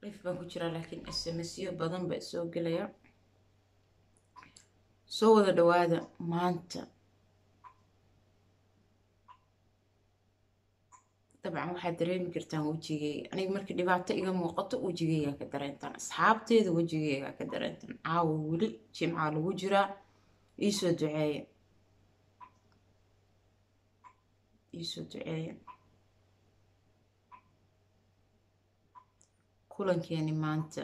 lif baan ku jiraa laakiin smsyo badan baa soo gelaya soo wada dhawaada maanta dabcan waxaad dareemi kartaan wejigeyga aniga markii dhibaato iga muuqato wejigeygaa ka dareentaan asxaabteeda wejigeygaa ka dareentaan caawa weli jimcaa lagu jiraa iisoo duceeya iisoo duceeya kulankeeni maanta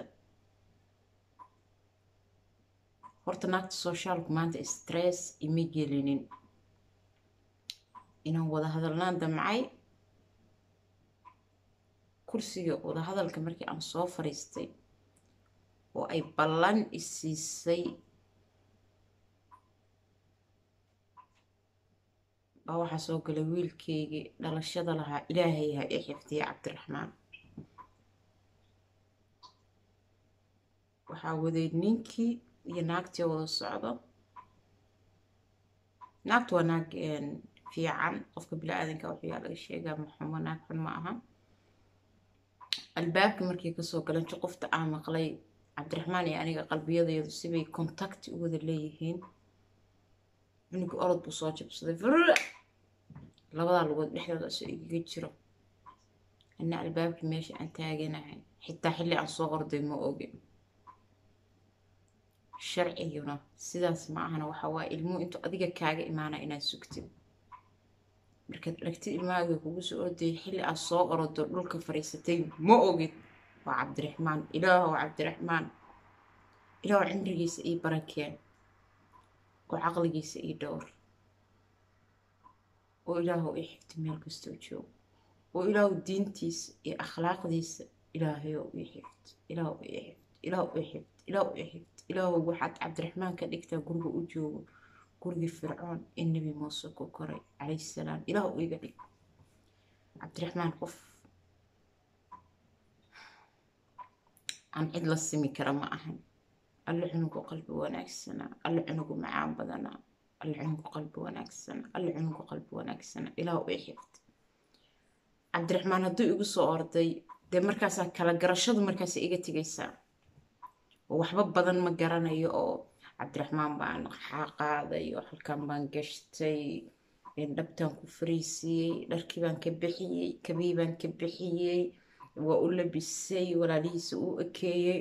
horta naagta soshaalku maanta stress ima gelinin inaan wada hadalnaan damcay kursiga wadahadalka markii aan soo fariistay oo ay ballan isiisay baa waxaa soo galay wiilkeygii dhalashada lahaa ilaahay ha ii xifdiya cabdiraxmaan waxaa waday ninkii iyo naagtii wada socdo naagtu waa naag fiican qofka bili-aadanka waxyaa laga sheegaa maxumo naag xun ma aha albaabka markii kasoo galan juqufta aan maqlay cabdiraxmaan iyo aniga qalbiyadayadu sibay contacti u wada leeyihiin cunugi orod buu soo jabsaday vrr labadaa lugood dhexdooda asoo igaga jiro ina albaabkii meesha aan taaganahay xitaa xilli aan soo orday ma ogin sharciguna sidaas ma ahana waxa waa ilmuhu intuu adiga kaaga imaana inaad sugtid markaad aragtid ilmahaaga kugu soo ordayay xilli aad soo orodo dhulka fadhiisatay ma ogid waa cabdiraxmaan ilaahow cabdiraxmaan ilaahow cimrigiisa ii barakeen oo caqligiisa ii dhowr oo ilaahow ii xigta meel kastoo joogo oo ilaahow diintiisa iyo akhlaaqdiisa ilaahayow ii xift ilaahow ii xift ilaahow ii xift ilaahow ii xift ilaahow waxaad cabdiraxmaan ka dhigtaa guriga u joogo gurigii fircoon ee nebi muuse ku koray calayhi salaam ilaahow iga dhig cabdiraxmaan qof aan cid la simi kara ma ahan alle cunugu qalbi wanaagsanaa alle cunugu macaan badanaa alle cunugu qalbi wanaagsanaa alle cunugu qalbi wanaagsanaa ilaahow ii xift cabdiraxmaan hadduu igu soo orday dee markaasaa kala garashadu markaas iga tegaysaa oo waxba badan ma garanayo oo cabdiraxmaan baan qaaday oo halkan baan gashtay dhabtaan ku fariisiyey dharkii baan ka bixiyey kabii baan ka bixiyey waa u labisay walaalihiisa u ekeeyey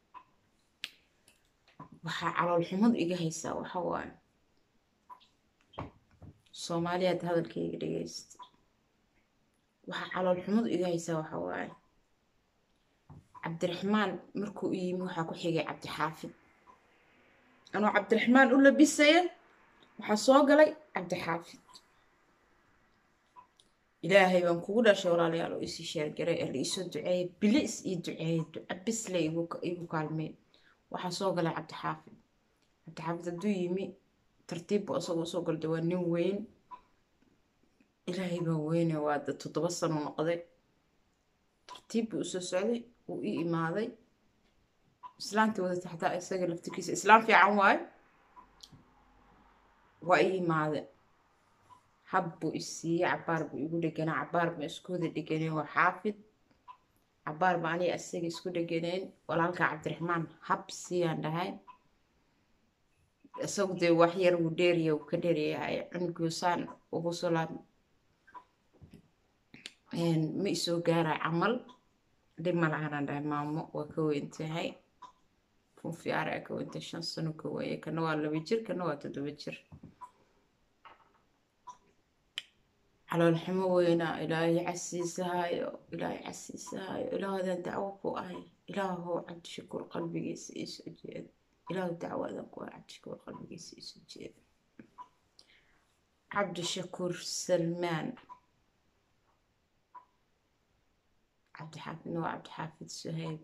waxaa caloolxumadu iga haysaa waxa waaye soomaaliyaad hadalkayga dhegeysta waxaa caloolxumadu iga haysaa waxa waaye cabdiraxmaan markuu u yimi waxaa ku xigay cabdixaafid anoo cabdiraxmaan u labisaya waxaa soo galay cabdixaafid ilaahay baan kugu dhashay walaalayaal oo isii sheergaray ee la iisoo duceeyay bili is ii duceeyay duca bisle igu kaalmeen waxaa soo galay cabdixaafid cabdixaafid hadduu yimi tartiib buu asagoo soo galday waa nin weyn ilaahay baa weyne waa da toddoba sano noqday tartiib buu usoo socday wuu ii imaaday islaantii wadata xataa isaga laftirkiisa islaam fiican waayo waa ii imaade hab buu isiiyey cabaar buu igu dheganaa cabaar baan isku wada dheganeen waa xaafid cabaar baa aniga isaga isku dheganeen walaalka cabdiraxmaan hab siiyaan dhahay isagu dee wax yar wuu dheeriya wuu ka dheeryahay cunugusaan ugu solaam ma isoo gaaray camal dhib ma lahanaan dhahay maamo waa ka weyn tahay funfiyaara ka weyntahay shan sano ka weeye kana waa laba jir kana waa toddoba jir caloolxumo weynaa ilaahay casiisahaayo ilaahay casiisahaayo ilaahoodan dacwo ku ahay ilaahow cabdishakuur qalbigiisa iisoo jeeda ilaahu dacwadan ku ahay cabdishakuur qalbigiisa iisoo jeeda cabdishakuur salmaan cabdixaafidna waa cabdixaafid suhayb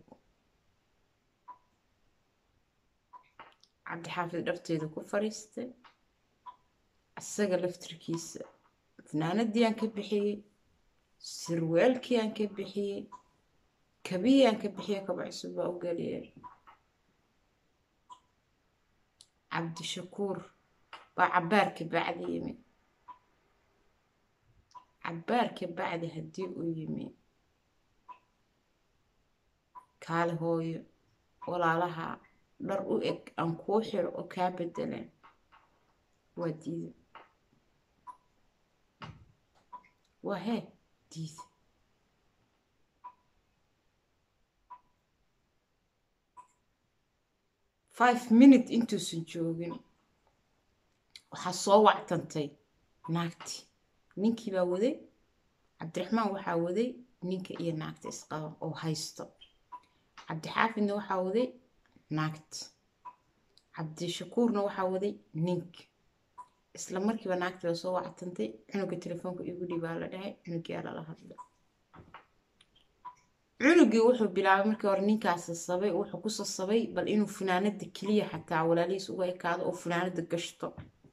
cabdixaafid dharteeda ku fariistay isaga laftirkiisa fanaanadii aan ka bixiyey sirwaalkii aan ka bixiyey kabihii aan ka bixiyey kaba cusub baa u geliyay cabdishakuur baa cabaarka bacdi yimi cabaarka bacdi haddii uu yimi kaale hooyo walaalaha dhar u eg aan kuu xiro oo kaa bedeleen waa diida waa hee diida five minute intuusan joogin waxaa soo wactantay naagti ninkii baa waday cabdiraxmaan waxaa waday ninka iyo naagta isqaba oo haysto cabdixaafidna waxaa waday naagta cabdishakuurna waxaa waday ninka isla markiiba naagti baa soo wactantay cunuga telefoonka igu dhibaa la dhahay cunugiyaa lala hadlay cunugii wuxuu bilaabay markii hore ninkaas sasabay wuxuu ku sasabay bal inuu funaanada keliya xataa walaalihiis uga ekaado oo funaanada gashto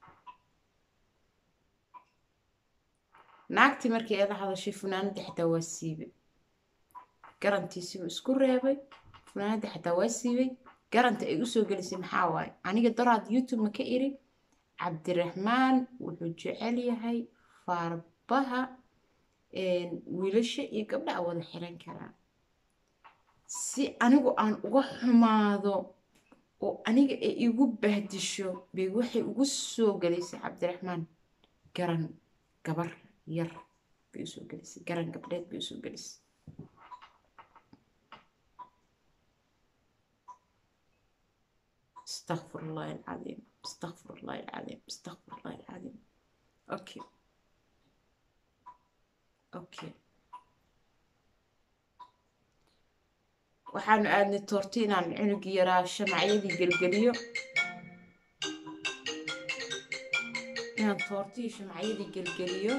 naagtii markii ay la hadashay funaanadii xataa waa siibay garantiisiibuu isku reebay funaanadii xataa waa siibay garanta ay usoo gelisay maxaa waaye aniga daraad youtube ma ka iri cabdiraxmaan wuxuu jecel yahay faarbaha wiilasha iyo gabdha a wada xiran karaa si anigu aan uga xumaado oo aniga ay igu bahdisho bay waxay ugu soo gelaysay cabdiraxmaan garan gabar yar bay usoo gelisay garan gabdheed bay usoo gelisay استغفر الله العظيم استغفر الله العظيم استغفر الله العظيم اوكي اوكي waxaanu aadnay toorti inaan cunugii yaraa shamacyadii gelgeliyo inaan toortii shamacyadii gelgeliyo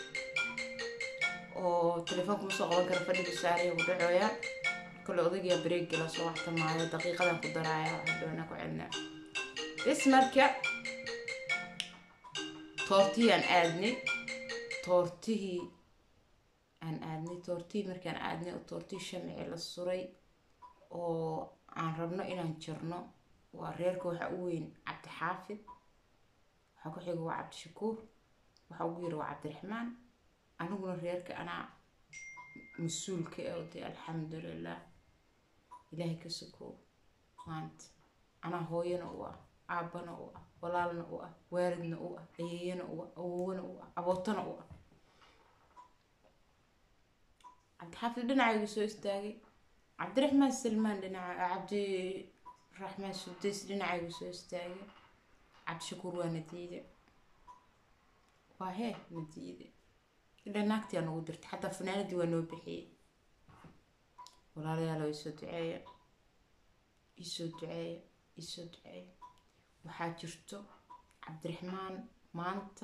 oo telefoonka ma soo qaban kara fadhigu saaraya ku dhacooya kole odaygiyaa bareegi la soo waxta maayo daqiiqadan ku daraaya hadhoona ku celnaa bis marka toortihii aan aadnay toortihii aan aadnay toortihii markaan aadnay oo toortihii shamci la suray oo aan rabno inaan jirno waa reerka waxaa u weyn cabdixaafid waxaa ku xiga waa cabdishakuur waxaa ugu yiri waa cabdiraxmaan aniguna reerka anaa mas-uulka ee oday alxamdulilah ilaahay ka sukoo maanta anaa hooyana u ah aabbana u ah walaalna u ah waalidna u ah ayeeyana u ah awowna u ah abootana u ah cabdixaafid dhinacaygu soo istaagay cabdiraxmaan salmaan dhinaca cabdiraxmaan sudays dhinacaygu soo istaagay cabdishakuur waa nadiide waa hee nadiide ilaa naagtiyaa nagu dirtay xataa fanaanadii waa noo bixiyey walaalayaalo isoo duceeya isoo duceeya isoo duceeya waxaa jirto cabdiraxmaan maanta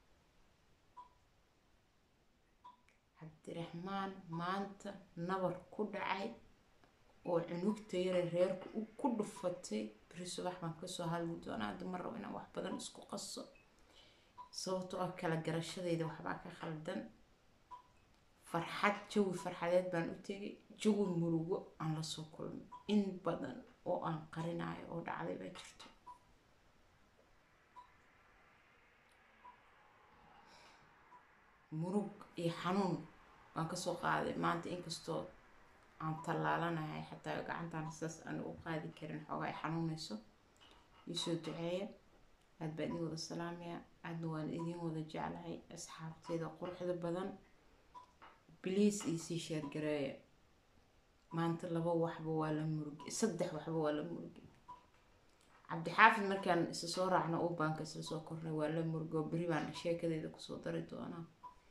cabdiraxmaan maanta nabar ku dhacay oo cunugta yare reerku ku dhufatay beri subax baan kasoo hadli doonaa hadda ma rabo inaan wax badan isku qaso sababtoo ah kala garashadayda waxbaa ka khaldan farxad jawi farxadeed baan u tegay jawi murugo aan lasoo kulmay in badan oo aan qarinayo oo dhacday baa jirto murug iyo xanuun baan kasoo qaaday maanta inkastoo aan tallaalanahay xataa gacantaan saas aan u qaadi karin xoogaa ay xanuunayso iisoo duceeya aad baan idin wada salaamaya aadna waan idin wada jeclahay asxaabteeda quruxda badan bliis iisii sheergareeya maanta laba waxba waa la murgi saddex waxba waa la murgi cabdixaafid markaan isa soo raacno u baanka isla soo kornay waa la murgi oo beri baan sheekadeeda kusoo dari doonaa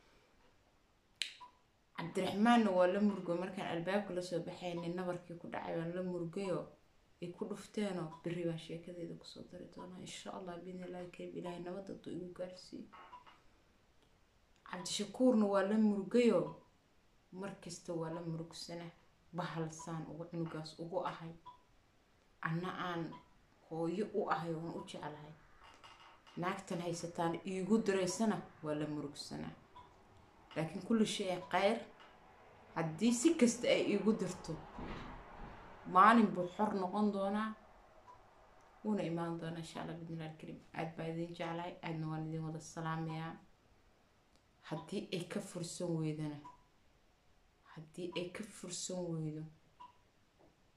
cabdiraxmaanna waa la murgo markaan albaabka lasoo baxaynay nabarkii ku dhacay baan la murgayoo ay ku dhufteenoo beri baan sheekadeeda kusoo dari doonaa insha allah biidni illahi kariim ilaahay nabad hadduu igu gaarsiiyo cabdishakuurna waa la murgayoo markasta waa la murugsana bahalsaan ugu cunugaas ugu ahay anna aan hooyo u ahay oon u jeclahay naagtan haysataan iigu diraysana waa la murugsanaa laakiin kulli shay kheyr haddii si kasta ay iigu dirto maalin buu xor noqon doonaa wuuna imaan doonaa insha allah bidnillahi alkariim aad baa idin jeclahay aadna waan idin wada salaamayaa haddii ay ka fursan weydana haddii ay ka fursan weydo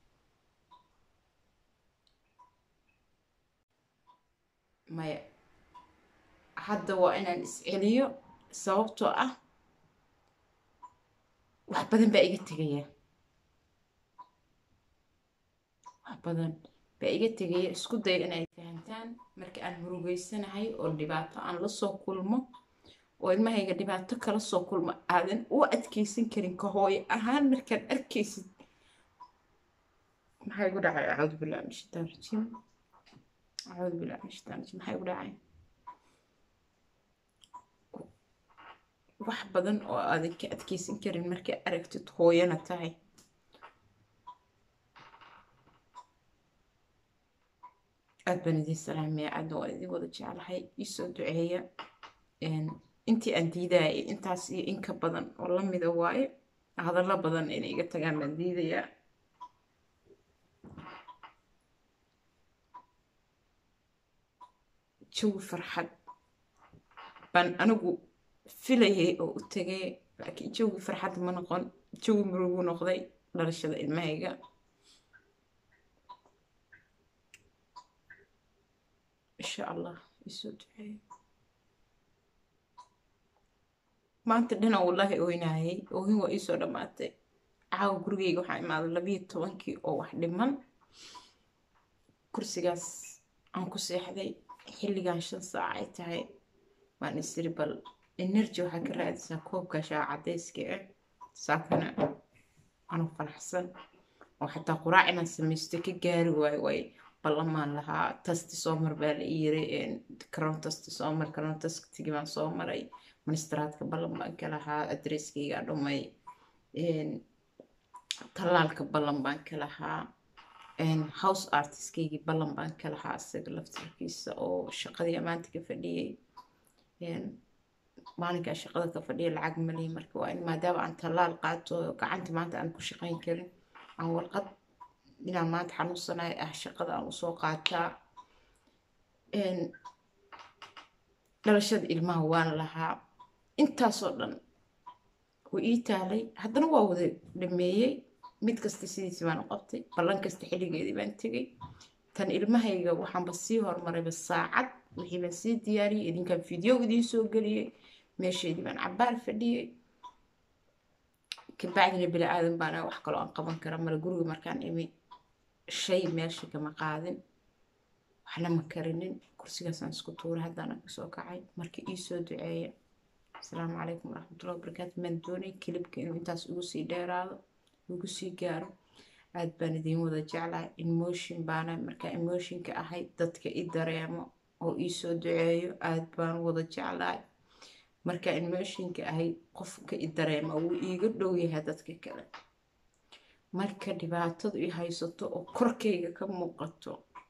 maya hadda waa inaan isceliyo sababtoo ah wax badan baa iga tegaya wax badan baa iga tegaya isku daya inay fahantaan marka aan murugeysanahay oo dhibaato aan la soo kulmo oo ilmahayga dhibaato kala soo kulmo aadan u adkeysan karin ka hooyo ahaan markaad arkaysid maxaa igu dhacay acuudu billahi min shaitaan rajiim acuudu billahi min shaitaan rajiim maxaa igu dhacay wax badan oo aadan ka adkeysan karin markaa aragtid hooyana tahay aad baan idiin salaamaya aadna waa idin wada jeclahay iisoo duceeya intii aan diidayay intaas iyo inka badan oo lamida waaye hadallo badan inay iga tagaan baan diidayaa jawi farxad baan anigu filayay oo u tegay laakiin jawi farxad ma noqon jawi murugu noqday dhalashada ilmahayga insha allah isoo duceeyo maanta dhina wallaahi oynayay oohin waa iisoo dhammaatay caawa gurigeyga waxaa imaaday labiyo tobankii oo wax dhiman kursigaas aan ku seexday xilligan shan saac ay tahay waan isiri bal energy waxaa ka raadisaa koobka shaa cadayska ah saakana anu faraxsan oo xataa quraac inaan samaysto ka gaari waayo way ballamaan lahaa tasti soo mar baa la yiri karoon tasti soo mar karoon tastigii baan soo maray ministraadka ballan baan ka lahaa adresskayga dhumay tallaalka ballan baan ka lahaa house artistkaygi ballan baan ka lahaa isaga laftirkiisa oo shaqadii maanta ka fadhiyey maalinkaa shaqada ka fadhiya lacag malihi marka waa in maadaama aan tallaal qaato gacanta maanta aan ku shaqayn karin aan warqad inaan maanta xanuunsanayo ah shaqada aan usoo qaataa dhalashada ilmaha waan lahaa intaasoo dhan way ii taalay haddana waa wada dhameeyey mid kasta sidiisi baan u qabtay ballan kasta xilligeedii baan tegay tan ilmahayga waxaanba sii hormarayba saacad wixii baan sii diyaariyey idinkaan video idiin soo geliyey meesheedii baan cabaar fadhiyey kabacdina bini aadan baana wax kaloo aan qaban kara male guriga markaan imi shay meesha kama qaadin waxna ma karinin kursigaasaan isku tuuray haddana kasoo kacay marka ii soo duceeya asalaamu calaykum waraxmatullahi wabarakaatu maan doonay kilibka inuu intaas ugu sii dheeraado ugu sii gaaro aad baan idiin wada jeclahay emotion baana markaa emotionka ahayd dadka i dareemo oo ii soo duceeyo aad baan wada jeclahay markaa emotionka ahayd qofka i dareema wuu iiga dhow yahay dadka kale marka dhibaatadu i haysato oo korkayga ka muuqato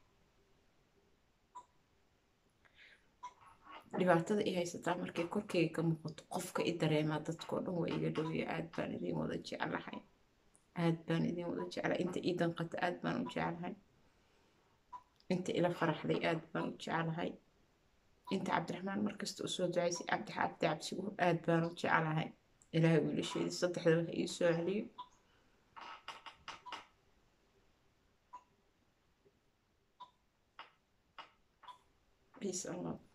dhibaatada i haysataa markay korkayga ka muuqato qofka i dareemaa dadkao dhan waa iga dhowya aad baan idiin wada jeclahay aad baan idiin wada jeclahay inta ii danqata aad baan u jeclahay inta ila faraxday aad baan u jeclahay inta cabdiraxmaan markasta usoo ducaysay cabdi cabdi cabsiguur aad baan u jeclahay ilaahay wiilasheedii saddexda waxa ii soo celiyo peace and love